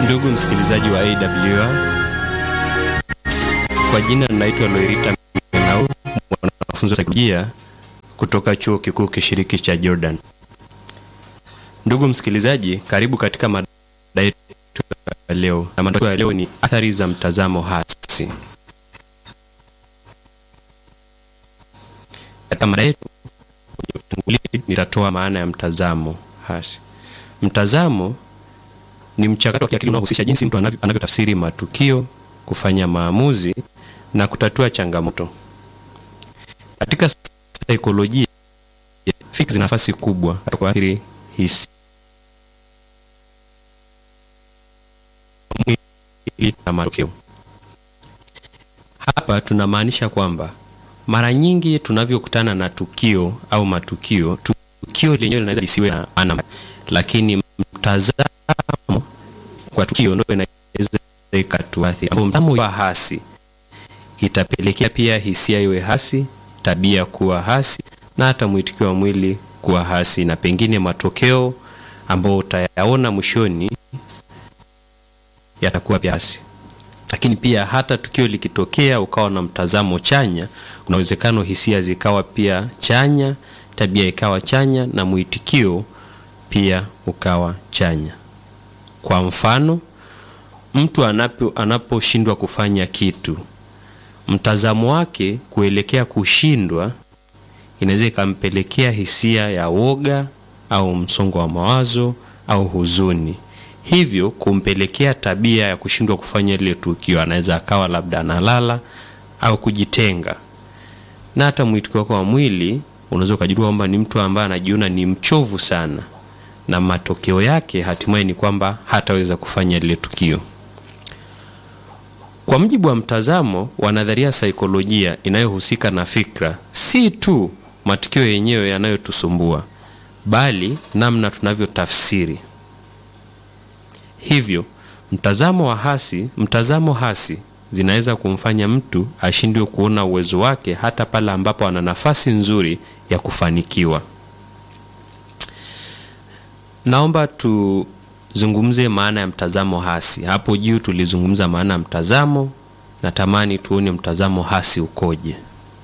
Ndugu msikilizaji wa AWR, kwa jina naitwa Loirita Menau, mwanafunzi wa saikolojia kutoka chuo kikuu kishiriki cha Jordan. Ndugu msikilizaji, karibu katika mada yetu ya leo, na mada ya leo ni athari za mtazamo hasi. Katika mada yetu kwenye utangulizi, nitatoa maana ya mtazamo hasi. Mtazamo ni mchakato wa kiakili unaohusisha jinsi mtu anavyo, anavyotafsiri matukio, kufanya maamuzi na kutatua changamoto. Katika saikolojia, fikra zina nafasi kubwa katika kuathiri hisia na matokeo. Hapa tunamaanisha kwamba mara nyingi tunavyokutana na tukio au matukio, tukio lenyewe linaweza lisiwe na maana, lakini mtazamo kwa tukio ndio inaweza ikatuathiri. Ambapo mtazamo wa hasi itapelekea pia hisia iwe hasi, tabia kuwa hasi, na hata mwitikio wa mwili kuwa hasi, na pengine matokeo ambayo utayaona mwishoni yatakuwa pia hasi. Lakini pia hata tukio likitokea ukawa na mtazamo chanya, kuna uwezekano hisia zikawa pia chanya, tabia ikawa chanya, na mwitikio pia ukawa chanya. Kwa mfano, mtu anapo anaposhindwa kufanya kitu, mtazamo wake kuelekea kushindwa inaweza ikampelekea hisia ya woga au msongo wa mawazo au huzuni, hivyo kumpelekea tabia ya kushindwa kufanya ile tukio. Anaweza akawa labda analala au kujitenga, na hata mwitikio wake wa mwili unaweza ukajua kwamba ni mtu ambaye anajiona ni mchovu sana na matokeo yake hatimaye ni kwamba hataweza kufanya lile tukio. Kwa mujibu wa mtazamo wa nadharia saikolojia inayohusika na fikra, si tu matukio yenyewe yanayotusumbua, bali namna tunavyotafsiri. Hivyo mtazamo wa hasi, mtazamo hasi zinaweza kumfanya mtu ashindwe kuona uwezo wake hata pale ambapo ana nafasi nzuri ya kufanikiwa. Naomba tuzungumze maana ya mtazamo hasi. Hapo juu tulizungumza maana ya mtazamo, natamani tuone mtazamo hasi ukoje.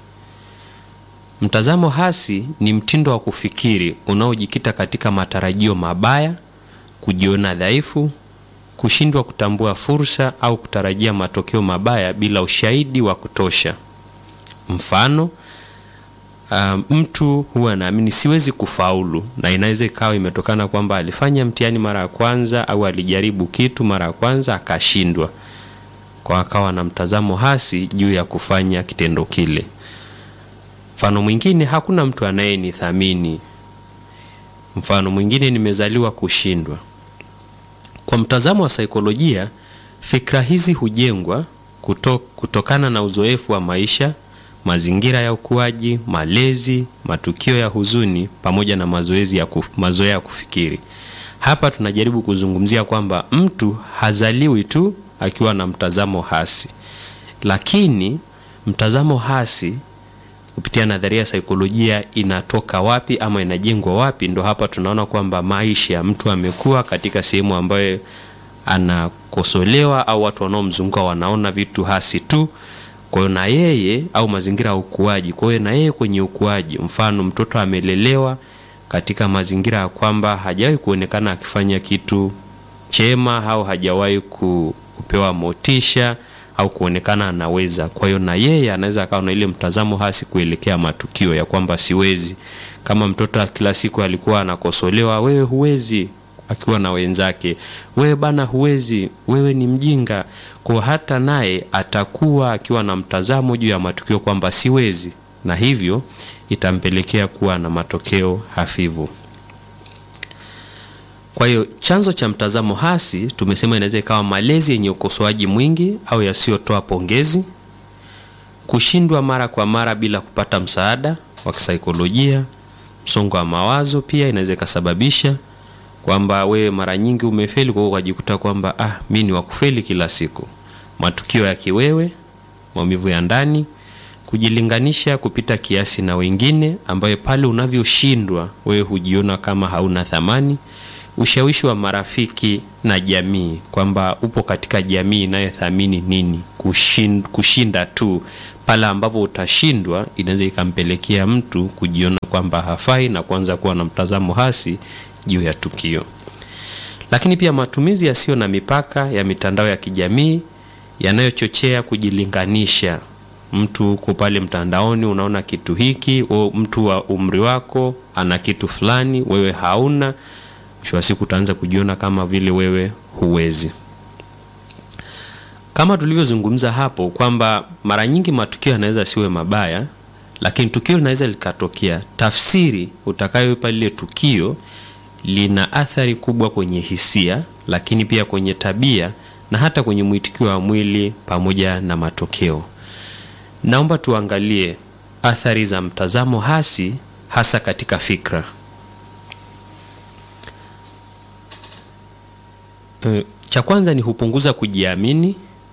Mtazamo hasi ni mtindo wa kufikiri unaojikita katika matarajio mabaya, kujiona dhaifu, kushindwa kutambua fursa au kutarajia matokeo mabaya bila ushahidi wa kutosha. Mfano, Uh, mtu huwa anaamini siwezi kufaulu, na inaweza ikawa imetokana kwamba alifanya mtihani mara ya kwanza au alijaribu kitu mara ya kwanza akashindwa, kwa akawa na mtazamo hasi juu ya kufanya kitendo kile. Mfano mwingine, hakuna mtu anayenithamini. Mfano mwingine, nimezaliwa kushindwa. Kwa mtazamo wa saikolojia, fikra hizi hujengwa kuto, kutokana na uzoefu wa maisha mazingira ya ukuaji, malezi, matukio ya huzuni pamoja na mazoezi ya kuf, mazoea ya kufikiri. Hapa tunajaribu kuzungumzia kwamba mtu hazaliwi tu akiwa na mtazamo hasi, lakini mtazamo hasi kupitia nadharia ya saikolojia inatoka wapi ama inajengwa wapi? Ndo hapa tunaona kwamba maisha, mtu amekuwa katika sehemu ambayo anakosolewa au watu wanaomzunguka wanaona vitu hasi tu kwa hiyo na yeye au mazingira ya ukuaji. Kwa hiyo na yeye kwenye ukuaji, mfano mtoto amelelewa katika mazingira ya kwamba hajawahi kuonekana akifanya kitu chema au hajawahi kupewa motisha au kuonekana anaweza. Kwa hiyo na yeye anaweza akawa na ile mtazamo hasi kuelekea matukio ya kwamba siwezi. Kama mtoto kila siku alikuwa anakosolewa, wewe huwezi akiwa na wenzake, wewe bana, huwezi, wewe ni mjinga. Kwa hata naye atakuwa akiwa na mtazamo juu ya matukio kwamba siwezi, na hivyo itampelekea kuwa na matokeo hafifu. Kwa hiyo chanzo cha mtazamo hasi tumesema inaweza ikawa malezi yenye ukosoaji mwingi au yasiyotoa pongezi, kushindwa mara kwa mara bila kupata msaada wa kisaikolojia, msongo wa mawazo pia inaweza ikasababisha kwamba wewe mara nyingi umefeli, kwa hiyo ukajikuta kwamba ah, mi ni wakufeli kila siku. Matukio ya kiwewe, maumivu ya ndani, kujilinganisha kupita kiasi na wengine, ambayo pale unavyoshindwa wewe hujiona kama hauna thamani, ushawishi wa marafiki na jamii, kwamba upo katika jamii inayothamini nini, kushin, kushinda tu. Pale ambapo utashindwa, inaweza ikampelekea mtu kujiona kwamba hafai na kuanza kuwa na mtazamo hasi juu ya tukio. Lakini pia matumizi yasiyo na mipaka ya mitandao ya kijamii yanayochochea kujilinganisha. Mtu uko pale mtandaoni, unaona kitu hiki, o, mtu wa umri wako ana kitu fulani, wewe hauna. Mwisho wa siku utaanza kujiona kama vile wewe huwezi. Kama tulivyozungumza hapo kwamba mara nyingi matukio yanaweza siwe mabaya, lakini tukio linaweza likatokea, tafsiri utakayoipa lile tukio lina athari kubwa kwenye hisia, lakini pia kwenye tabia na hata kwenye mwitikio wa mwili pamoja na matokeo. Naomba tuangalie athari za mtazamo hasi hasa katika fikra. E, cha kwanza ni hupunguza kujiamini.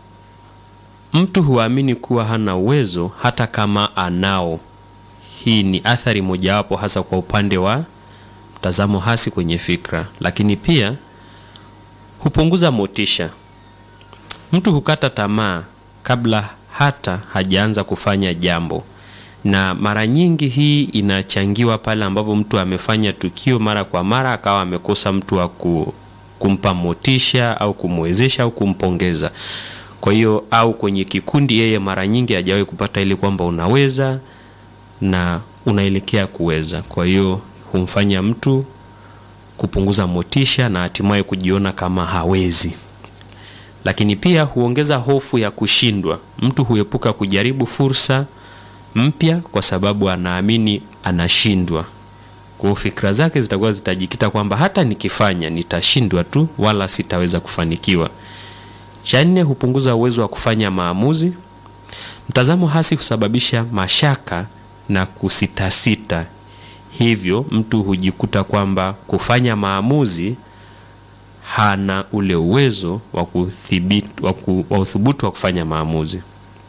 Mtu huamini kuwa hana uwezo hata kama anao. Hii ni athari mojawapo hasa kwa upande wa mtazamo hasi kwenye fikra, lakini pia hupunguza motisha. Mtu hukata tamaa kabla hata hajaanza kufanya jambo, na mara nyingi hii inachangiwa pale ambapo mtu amefanya tukio mara kwa mara akawa amekosa mtu wa ku, kumpa motisha au kumwezesha au kumpongeza. Kwa hiyo au kwenye kikundi, yeye mara nyingi hajawahi kupata ile kwamba unaweza na unaelekea kuweza. Kwa hiyo humfanya mtu kupunguza motisha na hatimaye kujiona kama hawezi. Lakini pia huongeza hofu ya kushindwa. Mtu huepuka kujaribu fursa mpya kwa sababu anaamini anashindwa. Kwa hiyo fikra zake zitakuwa zitajikita kwamba hata nikifanya nitashindwa tu, wala sitaweza kufanikiwa. Cha nne, hupunguza uwezo wa kufanya maamuzi. Mtazamo hasi husababisha mashaka na kusitasita, hivyo mtu hujikuta kwamba kufanya maamuzi hana ule uwezo wa kudhibiti wa uthubutu wa kufanya maamuzi.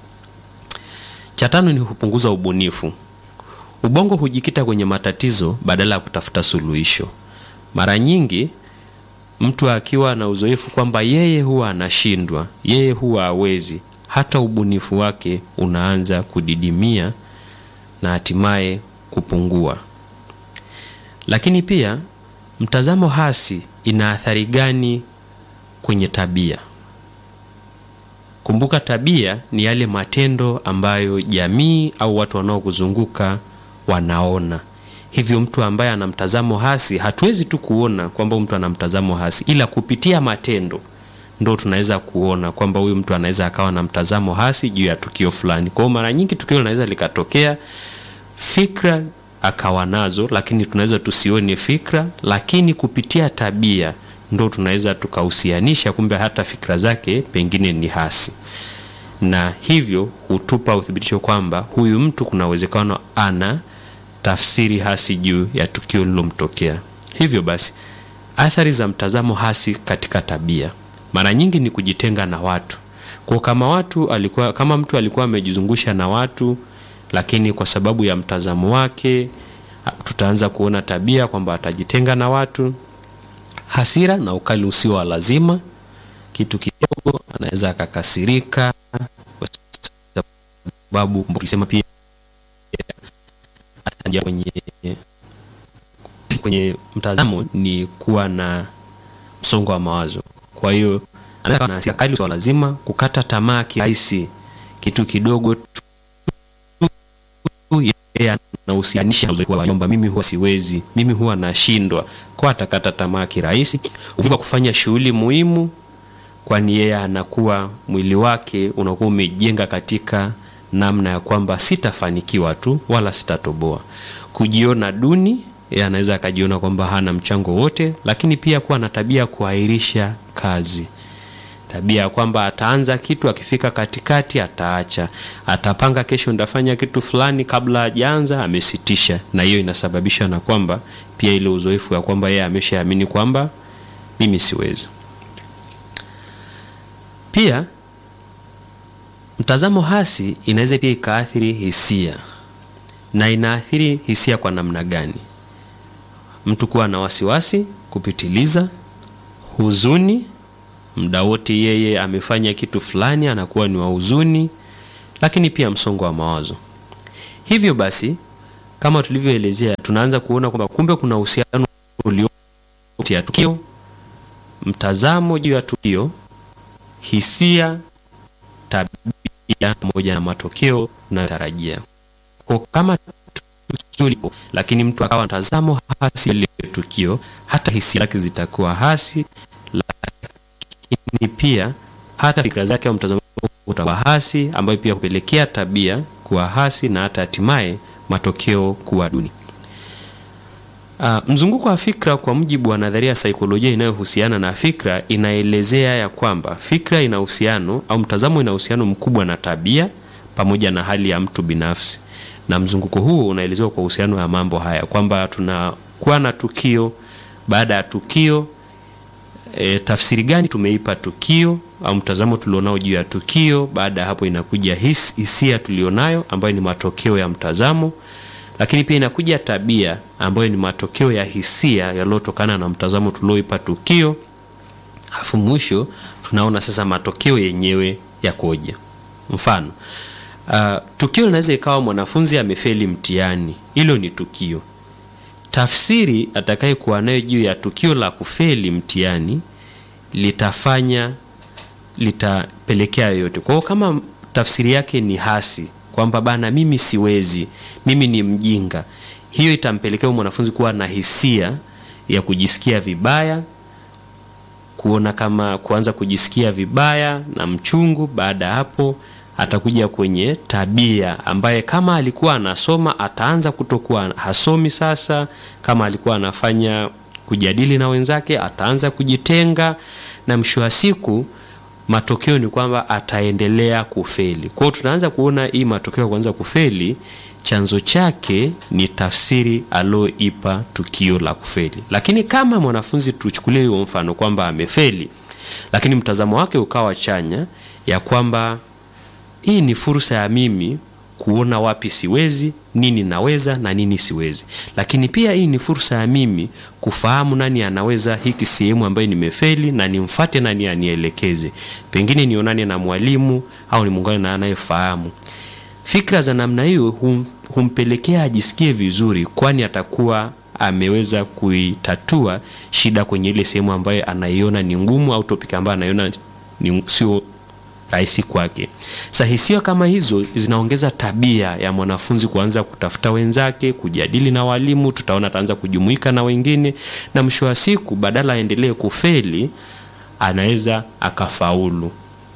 Cha tano ni hupunguza ubunifu. Ubongo hujikita kwenye matatizo badala ya kutafuta suluhisho. Mara nyingi mtu akiwa na uzoefu kwamba yeye huwa anashindwa, yeye huwa hawezi, hata ubunifu wake unaanza kudidimia na hatimaye kupungua. Lakini pia mtazamo hasi ina athari gani kwenye tabia? Kumbuka, tabia ni yale matendo ambayo jamii au watu wanaokuzunguka wanaona. Hivyo mtu ambaye ana mtazamo hasi, hatuwezi tu kuona kwamba mtu ana mtazamo hasi, ila kupitia matendo ndo tunaweza kuona kwamba huyu mtu anaweza akawa na mtazamo hasi juu ya tukio fulani. Kwa hiyo mara nyingi tukio linaweza likatokea, fikra akawa nazo, lakini tunaweza tusione fikra, lakini kupitia tabia ndo tunaweza tukahusianisha kumbe hata fikra zake pengine ni hasi, na hivyo hutupa uthibitisho kwamba huyu mtu kuna uwezekano ana tafsiri hasi juu ya tukio lilomtokea. Hivyo basi, athari za mtazamo hasi katika tabia mara nyingi ni kujitenga na watu. Kwa kama watu alikuwa, kama mtu alikuwa amejizungusha na watu, lakini kwa sababu ya mtazamo wake tutaanza kuona tabia kwamba atajitenga na watu. Hasira na ukali usio wa lazima, kitu kidogo anaweza akakasirika, kwa sababu sema pia kwenye, kwenye mtazamo ni kuwa na msongo wa mawazo. Kwa hiyo anaweza kuwa na hasira kali usio wa lazima, kukata tamaa kirahisi, kitu kidogo tu yeye anahusianisha kwamba mimi huwa siwezi, mimi huwa nashindwa, kwa atakata tamaa kirahisi. Uvivu wa kufanya shughuli muhimu, kwani yeye anakuwa mwili wake unakuwa umejenga katika namna ya kwamba sitafanikiwa tu wala sitatoboa. Kujiona duni, yeye anaweza akajiona kwamba hana mchango wote, lakini pia kuwa na tabia ya kuahirisha kazi tabia ya kwamba ataanza kitu akifika katikati ataacha, atapanga kesho ndafanya kitu fulani, kabla hajaanza amesitisha, na hiyo inasababisha na kwamba pia ile uzoefu ya kwamba yeye ameshaamini kwamba mimi siwezi. Pia mtazamo hasi inaweza pia ikaathiri hisia. Na inaathiri hisia kwa namna gani? Mtu kuwa na wasiwasi kupitiliza, huzuni, muda wote yeye amefanya kitu fulani anakuwa ni wa huzuni, lakini pia msongo wa mawazo. Hivyo basi, kama tulivyoelezea, tunaanza kuona kwamba kumbe kuna uhusiano ulio kati ya tukio, mtazamo juu ya tukio, hisia, tabia pamoja na matokeo tunayotarajia. Kwa kama tukio lipo, lakini mtu akawa mtazamo hasi ile tukio, hata hisia zake zitakuwa hasi, lakini pia hata fikra zake au mtazamo utakuwa hasi, ambayo pia hupelekea tabia kuwa hasi na hata hatimaye matokeo kuwa duni. Uh, mzunguko wa fikra kwa mujibu wa nadharia ya saikolojia inayohusiana na fikra inaelezea ya kwamba fikra ina uhusiano au mtazamo ina uhusiano mkubwa na tabia pamoja na hali ya mtu binafsi, na mzunguko huo unaelezewa kwa uhusiano wa mambo haya kwamba tunakuwa na tukio. Baada ya tukio e, tafsiri gani tumeipa tukio au mtazamo tulionao juu ya tukio. Baada ya hapo inakuja his, hisia tulionayo ambayo ni matokeo ya mtazamo lakini pia inakuja tabia ambayo ni matokeo ya hisia yaliyotokana na mtazamo tulioipa tukio. Alafu mwisho tunaona sasa matokeo yenyewe yakoje. Mfano, uh, tukio linaweza ikawa mwanafunzi amefeli mtihani, hilo ni tukio. Tafsiri atakayekuwa nayo juu ya tukio la kufeli mtihani litafanya litapelekea yoyote. Kwa hiyo kama tafsiri yake ni hasi kwamba bana, mimi siwezi, mimi ni mjinga, hiyo itampelekea mwanafunzi kuwa na hisia ya kujisikia vibaya, kuona kama kuanza kujisikia vibaya na mchungu. Baada ya hapo, atakuja kwenye tabia ambaye kama alikuwa anasoma ataanza kutokuwa hasomi. Sasa kama alikuwa anafanya kujadili na wenzake ataanza kujitenga, na mwisho wa siku matokeo ni kwamba ataendelea kufeli. Kwa hiyo tunaanza kuona hii matokeo ya kuanza kufeli, chanzo chake ni tafsiri alioipa tukio la kufeli. Lakini kama mwanafunzi, tuchukulie huo mfano kwamba amefeli, lakini mtazamo wake ukawa chanya, ya kwamba hii ni fursa ya mimi kuona wapi siwezi, nini naweza na nini siwezi. Lakini pia hii ni fursa ya mimi kufahamu nani anaweza hiki sehemu ambayo nimefeli, na nimfate nani anielekeze, pengine nionane na mwalimu au nimuungane na anayefahamu. Fikra za namna hiyo hum, humpelekea ajisikie vizuri, kwani atakuwa ameweza kuitatua shida kwenye ile sehemu ambayo anaiona ni ngumu au topic ambayo anaiona ni sio rahisi kwake. Sasa hisia kama hizo zinaongeza tabia ya mwanafunzi kuanza kutafuta wenzake, kujadili na walimu. Tutaona ataanza kujumuika na wengine, na mwisho wa siku, badala aendelee kufeli, anaweza akafaulu.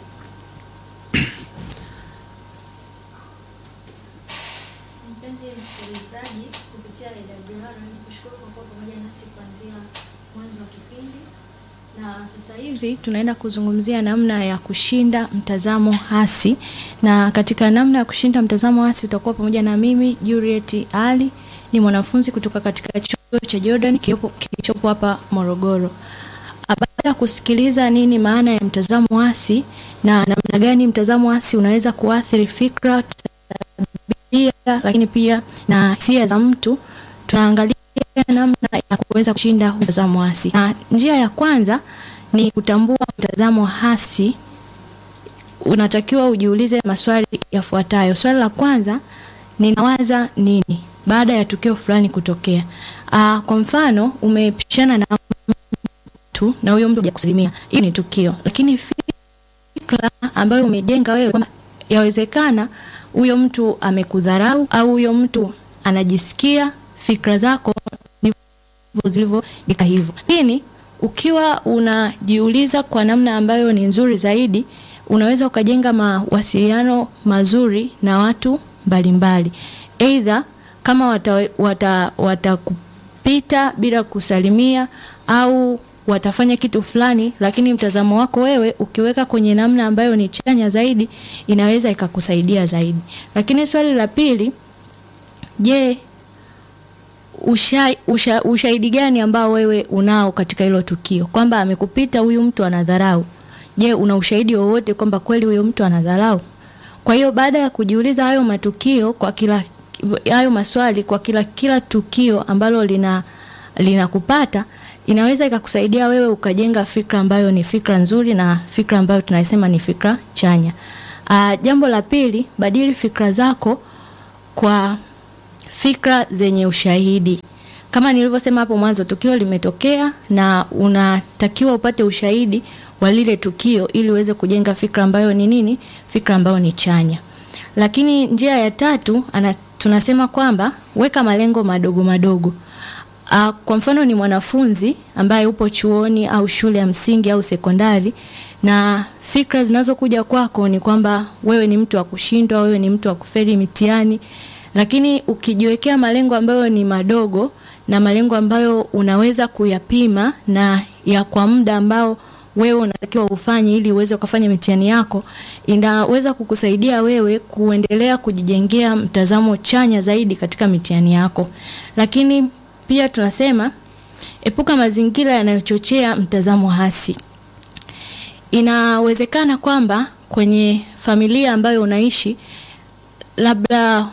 Mpenzi msikilizaji, kupitia Redio Johara, nikushukuru kwa kuwa pamoja nasi kuanzia mwanzo wa kipindi, na sasa hivi tunaenda kuzungumzia namna ya kushinda mtazamo hasi, na katika namna ya kushinda mtazamo hasi utakuwa pamoja na mimi Juliet Ali, ni mwanafunzi kutoka katika chuo cha Jordan kilichopo hapa Morogoro. Baada ya kusikiliza nini maana ya mtazamo hasi na namna gani mtazamo hasi unaweza kuathiri fikra tabia lakini pia na hisia za mtu, tunaangalia namna ya kuweza kushinda mtazamo hasi. Na njia ya kwanza ni kutambua mtazamo hasi. Unatakiwa ujiulize maswali yafuatayo. Swali la kwanza, ninawaza nini baada ya tukio fulani kutokea? Aa, kwa mfano umepishana na mtu na huyo mtu hajakusalimia, hii ni tukio, lakini fikra ambayo umejenga wewe kwamba yawezekana huyo mtu amekudharau au huyo mtu anajisikia, fikra zako ndivyo zilivyojika hivyo. Lakini ukiwa unajiuliza kwa namna ambayo ni nzuri zaidi, unaweza ukajenga mawasiliano mazuri na watu mbalimbali, aidha kama watakupita wata, wata bila kusalimia au watafanya kitu fulani, lakini mtazamo wako wewe ukiweka kwenye namna ambayo ni chanya zaidi, inaweza ikakusaidia zaidi. Lakini swali la pili, je, usha, usha, ushahidi gani ambao wewe unao katika hilo tukio kwamba amekupita huyu mtu anadharau? Je, una ushahidi wowote kwamba kweli huyo mtu anadharau? Kwa hiyo baada ya kujiuliza hayo matukio kwa kila hayo maswali kwa kila kila tukio ambalo lina linakupata inaweza ikakusaidia wewe ukajenga fikra ambayo ni fikra nzuri na fikra ambayo tunasema ni fikra chanya. Uh, jambo la pili, badili fikra zako kwa fikra zenye ushahidi. Kama nilivyosema hapo mwanzo, tukio limetokea na unatakiwa upate ushahidi wa lile tukio ili uweze kujenga fikra ambayo ni nini? Fikra ambayo ni chanya. Lakini njia ya tatu ana, tunasema kwamba weka malengo madogo madogo. Uh, kwa mfano ni mwanafunzi ambaye upo chuoni au shule ya msingi au sekondari na fikra zinazokuja kwako ni kwamba wewe ni mtu wa kushindwa, wewe ni mtu wa kufeli mitihani, lakini ukijiwekea malengo ambayo ni madogo na malengo ambayo unaweza kuyapima na ya kwa muda ambao wewe unatakiwa ufanye ili uweze kufanya mitihani yako, inaweza kukusaidia wewe kuendelea kujijengea mtazamo chanya zaidi katika mitihani yako. Lakini pia tunasema epuka mazingira yanayochochea mtazamo hasi. Inawezekana kwamba kwenye familia ambayo unaishi, labda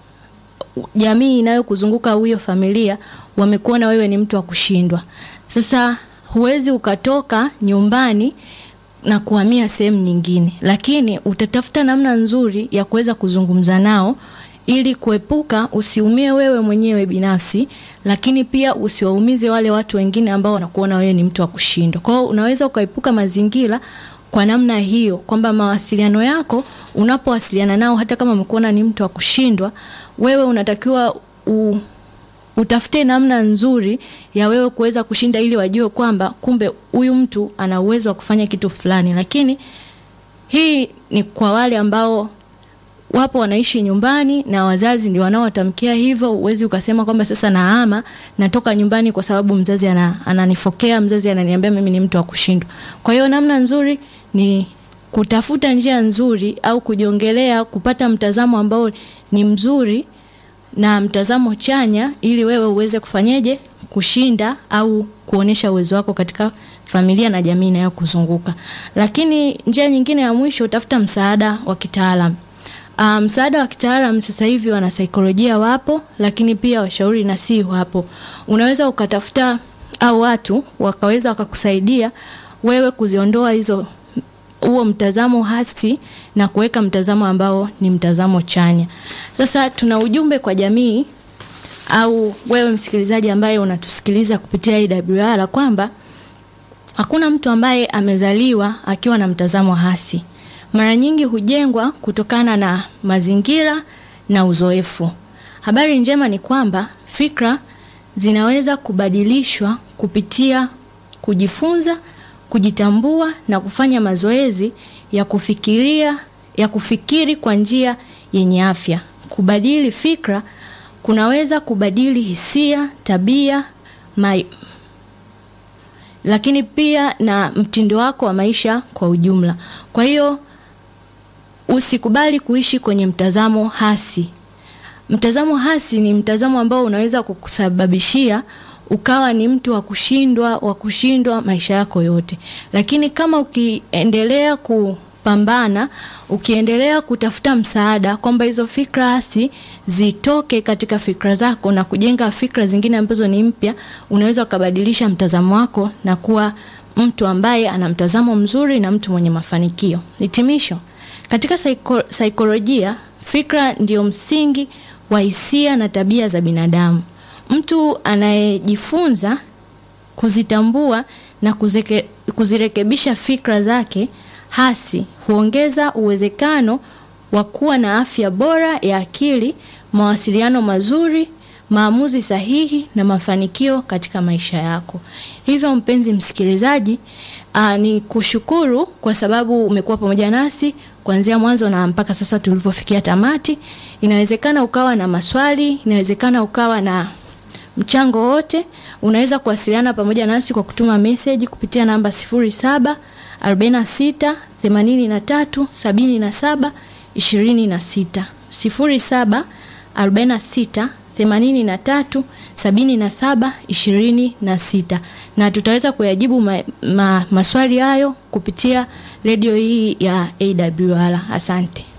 jamii inayokuzunguka huyo familia wamekuona wewe ni mtu wa kushindwa. Sasa huwezi ukatoka nyumbani na kuhamia sehemu nyingine, lakini utatafuta namna nzuri ya kuweza kuzungumza nao ili kuepuka usiumie wewe mwenyewe binafsi, lakini pia usiwaumize wale watu wengine ambao wanakuona wewe ni mtu wa kushindwa. Kwa hiyo unaweza ukaepuka mazingira kwa namna hiyo, kwamba mawasiliano yako unapowasiliana nao, hata kama umekuona ni mtu wa kushindwa, wewe unatakiwa u, utafute namna nzuri ya wewe kuweza kushinda, ili wajue kwamba kumbe huyu mtu ana uwezo wa kufanya kitu fulani. Lakini hii ni kwa wale ambao wapo wanaishi nyumbani na wazazi ndio wanaowatamkia hivyo. Uwezi ukasema kwamba sasa nahama, natoka nyumbani kwa sababu mzazi ana, ananifokea, mzazi ananiambia mimi ni mtu wa kushindwa. Kwa hiyo namna nzuri ni kutafuta njia nzuri au kujiongelea, kupata mtazamo ambao ni mzuri na mtazamo chanya, ili wewe uweze kufanyeje kushinda au kuonesha uwezo wako katika familia na jamii inayokuzunguka. Lakini njia nyingine ya mwisho, utafuta msaada wa kitaalamu. Uh, msaada wa kitaalamu sasa hivi wana saikolojia wapo, lakini pia washauri nasihi wapo. Unaweza ukatafuta au watu wakaweza wakakusaidia wewe kuziondoa hizo huo mtazamo hasi na kuweka mtazamo ambao ni mtazamo chanya. Sasa tuna ujumbe kwa jamii au wewe msikilizaji ambaye unatusikiliza kupitia AWR kwamba hakuna mtu ambaye amezaliwa akiwa na mtazamo hasi mara nyingi hujengwa kutokana na mazingira na uzoefu. Habari njema ni kwamba fikra zinaweza kubadilishwa kupitia kujifunza, kujitambua na kufanya mazoezi ya kufikiria, ya kufikiri kwa njia yenye afya. Kubadili fikra kunaweza kubadili hisia, tabia, mai, lakini pia na mtindo wako wa maisha kwa ujumla. Kwa hiyo usikubali kuishi kwenye mtazamo hasi. Mtazamo hasi ni mtazamo ambao unaweza kukusababishia ukawa ni mtu wa kushindwa wa kushindwa maisha yako yote. Lakini kama ukiendelea kupambana, ukiendelea kutafuta msaada kwamba hizo fikra hasi zitoke katika fikra zako na kujenga fikra zingine ambazo ni mpya, unaweza ukabadilisha mtazamo wako na kuwa mtu ambaye ana mtazamo mzuri na mtu mwenye mafanikio. Hitimisho. Katika saiko, saikolojia fikra ndio msingi wa hisia na tabia za binadamu. Mtu anayejifunza kuzitambua na kuzeke, kuzirekebisha fikra zake hasi huongeza uwezekano wa kuwa na afya bora ya akili, mawasiliano mazuri, maamuzi sahihi na mafanikio katika maisha yako. Hivyo mpenzi msikilizaji, aa, ni kushukuru kwa sababu umekuwa pamoja nasi kuanzia mwanzo na mpaka sasa tulipofikia tamati. Inawezekana ukawa na maswali, inawezekana ukawa na mchango wote. Unaweza kuwasiliana pamoja nasi kwa kutuma message kupitia namba 07 46 83 77 26 07 46 83 77 26 na tutaweza kuyajibu ma, ma, maswali hayo kupitia redio hii ya AWR. Asante.